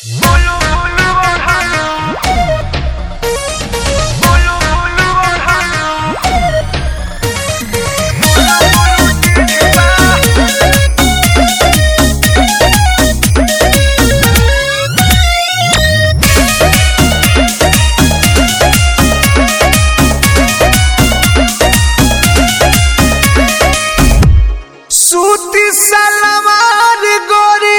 सूती सलवार गोरी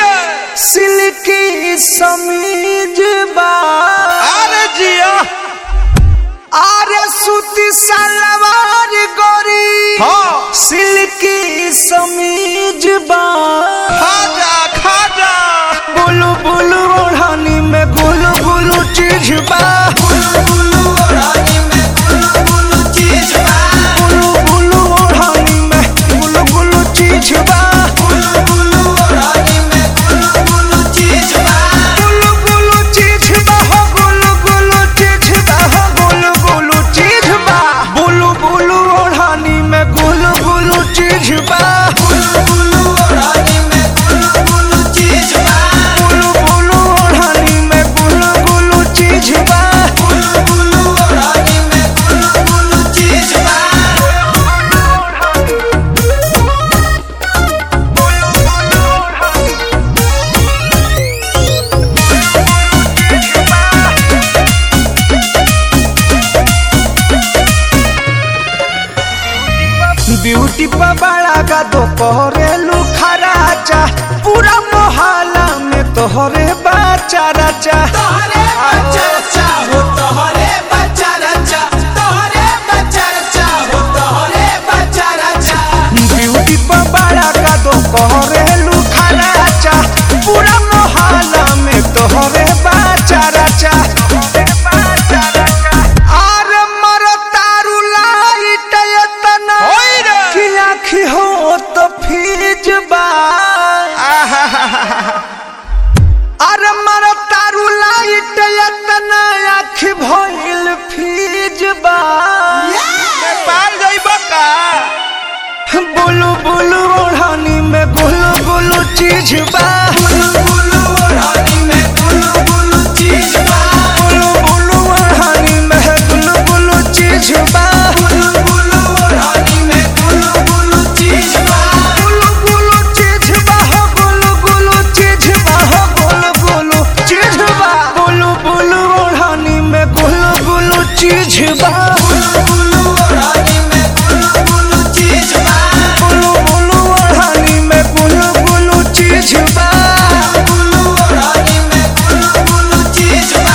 सिल्की समीज बा अरे जिया अरे सूती सलवार गोरी हाँ सिल्की समीज बा खाजा खाजा बुलु बुलु ओढ़नी में गुलु गुलु चीज बा बुलु बुलु ओढ़नी में गुलु गुलु चीज बा बुलु बुलु ओढ़नी में गुलु गुलु चीज बा बुलु बुलु ओढ़नी में गुलु गुलु चीज बा गुलु गुलु चीज बा हो गुलु गुलु चीज बा हो गुलु गुलु चीज बा बुलु बुलु ओढ़नी में गुलु गुलु चीज बा बुलु बुलु ओढ़नी में गुलु गुलु चीज बा बुलु बुलु ओढ़नी में गुलु गुलु चीज बा बुलु बुलु ओढ़नी में गुलु गुलु चीज बा ब्यूटी पर बड़ा का तो कोरेलू खराचा पूरा मोहल्ला में तोहरे बाचा राचा तोहरे बच्चा रचा हो तोहरे बच्चा रचा तोहरे बच्चा रचा हो तोहरे बच्चा रचा ब्यूटी पर बड़ा का तो कोरेलू खराचा पूरा मोहल्ला में तोहरे बाचा राचा अरे मरो तारू लाइट एतना होई रे। कि आँखी हो तो फीज बा अरे मर तारू लाइट एतना आँख भइल फीज बा नेपाल जाइब का बुलु बुलु ओढ़नी में गुलु गुलु चीज बा बुलु बुलु ओढ़नी में बुलु बुलु चीज बा बुलु बुलु ओढ़नी में गुलु गुलु चीज बा बुलु बुलु ओढ़नी में बुलु बुलु चीज बा गुलु गुलु चीज बा हो गुलु गुलु चीज बा हो गुलु गुलु चीज बा बुलु बुलु ओढ़नी में गुलु गुलु चीज बा बुलु बुलु ओढ़नी में बुलु बुलु चीज बा बुलु बुलु ओढ़नी में गुलु गुलु चीज बा बुलु ओढ़नी में बुलु बुलु चीज बा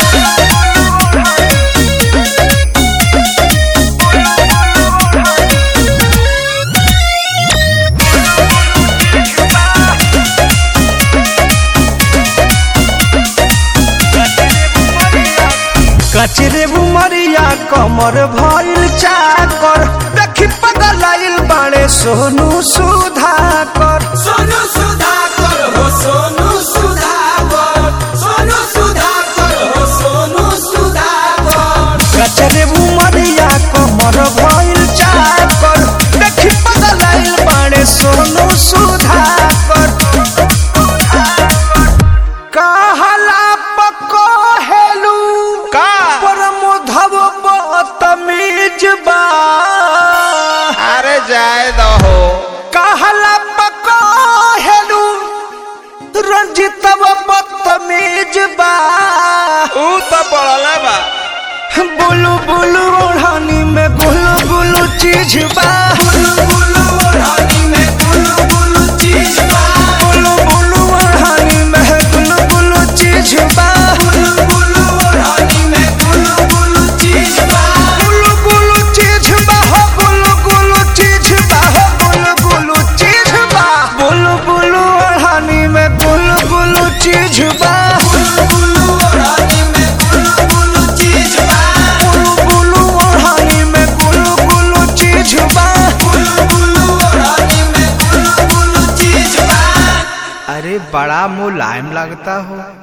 कचरे बुमरिया कमर भइल चाकर देखी पगलाइल बाड़े सोनू सुधाकर सोनू सुधाकर हो सोनू सुधाकर सोनू सुधाकर हो सोनू सुधाकर कचरे बुमरिया कमर भइल चाकर देखी पगलाइल बाड़े सोनू सुधाकर कहला पको हेलू का परमोधव बतमीज बा अरे जाए दहो कहला पको हेलू रंजितव बदतमीज बा ऊ तो पड़ला बा बुलु बुलु ओढ़नी में गुलु गुलु चीज बा बुलु बुलु ओढ़नी में बुलु बुलु चीज बा बुलु बुलु ओढ़नी में गुलु गुलु चीज बा बुलु बुलु ओढ़नी में बुलु बुलु चीज बा गुलु गुलु चीज बा हो गुलु गुलु चीज बा हो गुलु गुलु चीज बा बुलु बुलु ओढ़नी में गुलु गुलु चीज बा बुलु बुलु ओढ़नी में बुलु बुलु चीज बा बुलु बुलु ओढ़नी में गुलु गुलु चीज बा बुलु बुलु ओढ़नी में बुलु बुलु चीज बा अरे बड़ा मुलायम लगता हो